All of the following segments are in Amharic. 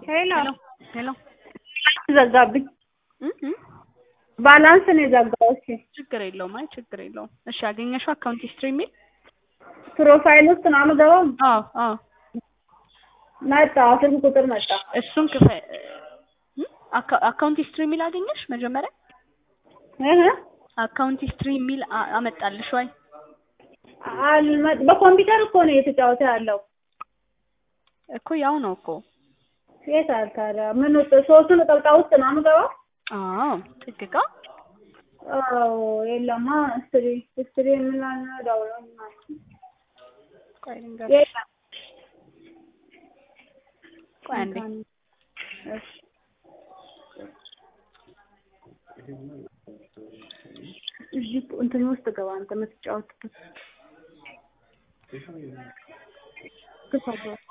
ሄሎ ሄሎ ዘጋብኝ። እ እ ባላንስ ነው የዘጋው። እሺ ችግር የለውም። አይ ችግር የለውም። እሺ አገኘሽው አካውንት ሂስትሪ የሚል ፕሮፋይል ውስጥ ነው የምገባው። አዎ አዎ መጣ ስልክ ቁጥር መጣ። እሱን ክፈ እ አካ- አካውንት ሂስትሪ የሚል አገኘሽ መጀመሪያ እህ አካውንት ሂስትሪ የሚል አ- አመጣልሽ ወይ? አልመ- በኮምፒውተር እኮ ነው እየተጫወተ ያለው። እኮ ያው ነው እኮ የት አለ ታዲያ? ምን ውስጥ ሶስቱ ነጠብጣብ ውስጥ ነው የምገባው? አዎ ጥቅቃ አዎ የለማ ስትሪ ስትሪ የምላል ነው ዳውንሎድ ማለት ነው። ቆይ ልንገርሽ። የለም ቆይ አንዴ እሺ እዚህ እንትን ውስጥ ገባ አንተ የምትጫወትበት ክፈት ውስጥ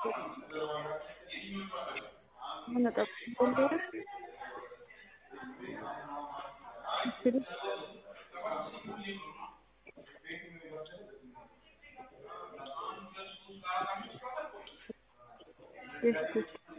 ምን ነጠብ እንደሆነ ስትሪ እሺ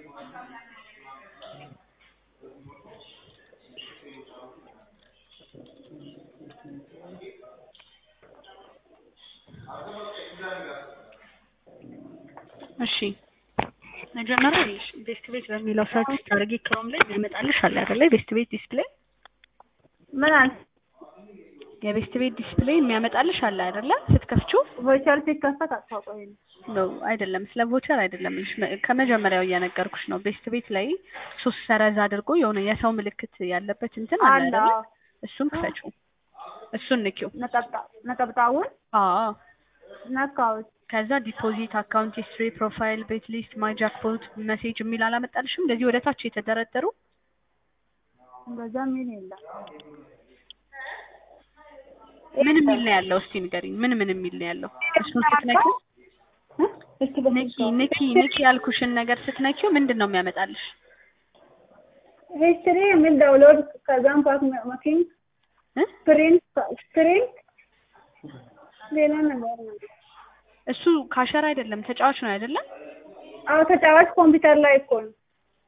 እሺ መጀመሪያ ይኸውልሽ ቤስት ቤት በሚለው ሰርች ስታደርጊ ክሮም ላይ ያመጣልሽ አለ አይደለ? ቤስት ቤት ዲስፕሌይ ምን አለ የቤስት ቤት ዲስፕሌይ የሚያመጣልሽ አለ አይደለ? ስትከፍቺው ቮይቸር ሲከፈት አታውቀውም። ነው አይደለም፣ ስለ ቮቸር አይደለም እልሽ መ- ከመጀመሪያው እየነገርኩሽ ነው። ቤስት ቤት ላይ ሶስት ሰረዝ አድርጎ የሆነ የሰው ምልክት ያለበት እንትን አለ አለ አይደለ? አዎ። እሱን ክፈቺው፣ እሱን ንኪው። ነጠብጣብ ነጠብጣቡን አዎ ነካሁት። ከዛ ዲፖዚት፣ አካውንት ሂስትሪ፣ ፕሮፋይል፣ ቤት ሊስት፣ ማይ ጃክፖት፣ መሴጅ የሚል አላመጣልሽም? እንደዚህ ወደ ታች የተደረደሩ እንደዛ ምን የለም። ምን የሚል ነው ያለው? እስቲ ንገሪኝ። ምን ምን የሚል ነው ያለው? እሱን ስትነኪው እ? እስኪ ንኪ በስልክ ንኪ ንኪ ያልኩሽን ነገር ስትነኪው ምንድን ነው የሚያመጣልሽ? ሂስትሪ የሚል ዳውንሎድ ከዛም ፓክ መኪን እ? ፕሪንት ፕሪንት ሌላ ነገር ነው። እሱ ካሸር አይደለም ተጫዋች ነው አይደለም? አዎ ተጫዋች ኮምፒውተር ላይ እኮ ነው።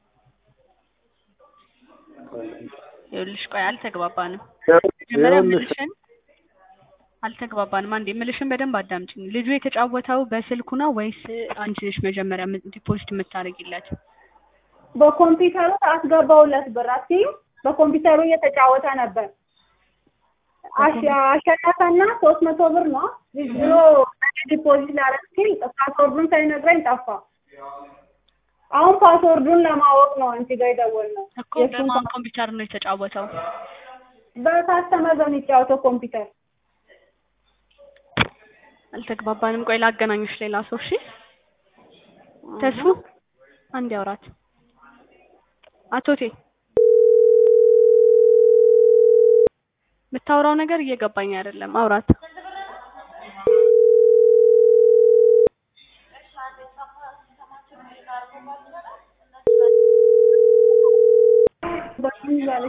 ይኸውልሽ ቆይ አልተግባባንም። መጀመሪያ ምልሽን አልተግባባንም። አንዴ ምልሽን በደንብ አዳምጪኝ። ልጁ የተጫወተው በስልኩ ነው ወይስ አንቺ ነሽ መጀመሪያ ም- ዲፖዚት የምታደርጊለት? በኮምፒውተሩ አስገባውለት ብር አትይም? በኮምፒውተሩ እየተጫወተ ነበር። አሸ- አሸነፈና ሶስት መቶ ብር ነው ብሎ ዲፖዚት ላደርግ ሲል ፓስወርዱን ሳይነግረኝ ጠፋ። አሁን ፓስወርዱን ለማወቅ ነው አንቺ ጋር የደወልነው። እኮ የእሱን በማን ኮምፒውተር ነው የተጫወተው? በካስተመር በሚጫወተው ኮምፒውተር አልተግባባንም። ቆይ ላገናኙሽ ሌላ ሰው። እሺ ተስፉ አንድ ያውራት። አቶቴ የምታወራው ነገር እየገባኝ አይደለም። አውራት